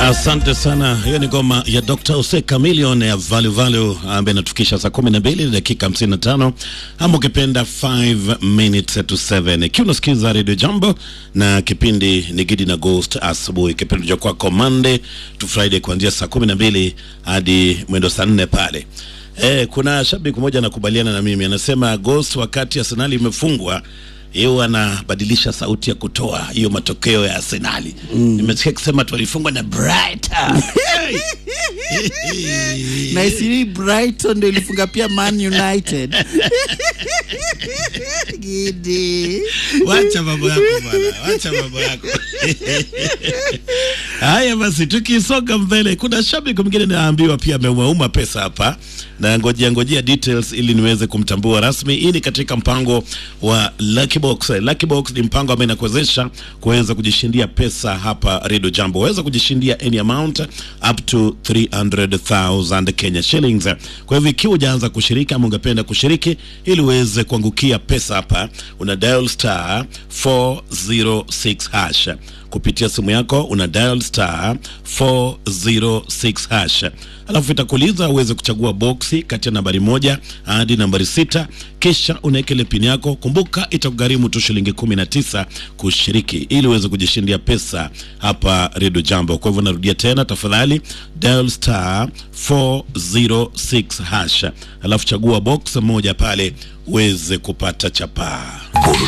Asante sana. Hiyo ni ngoma ya Dr. Ose Chameleon ya Value Value ambaye inatufikisha saa 12 dakika 55 ama ukipenda 5 minutes to 7. Ikiwa unasikiza Radio Jambo na kipindi ni Gidi na Ghost asubuhi, kipindi cha kwako Monday to Friday kuanzia saa 12 hadi mwendo saa 4 pale. Eh, kuna shabiki mmoja anakubaliana na mimi anasema Ghost, wakati Arsenali imefungwa yeye anabadilisha sauti ya kutoa hiyo matokeo ya Arsenali. Nimesikia kusema tulifungwa na Brighton. na isiri Brighton ndio ilifunga pia Man United. Gidi. Wacha mambo yako bwana, wacha mambo yako. Haya basi, tukisonga mbele, kuna shabiki mwingine naambiwa pia ameumauma pesa hapa, na ngojea ngojea details ili niweze kumtambua rasmi. Hii ni katika mpango wa Lucky Box. Lucky Box ni mpango ambao inakuwezesha kuweza kujishindia pesa hapa Radio Jambo. Waweza kujishindia any amount up to 300,000 Kenya shillings. Kwa hivyo ikiwa hujaanza kushiriki ama ungependa kushiriki ili uweze kuangukia pesa hapa, una dial star 406 hash kupitia simu yako una dial star 406 hash, alafu itakuuliza uweze kuchagua boksi kati ya nambari moja hadi nambari sita, kisha unaweka ile pini yako. Kumbuka itakugharimu tu shilingi 19 kushiriki ili uweze kujishindia pesa hapa Radio Jambo. Kwa hivyo narudia tena, tafadhali dial star 406 hash, alafu chagua box moja pale uweze kupata chapaa.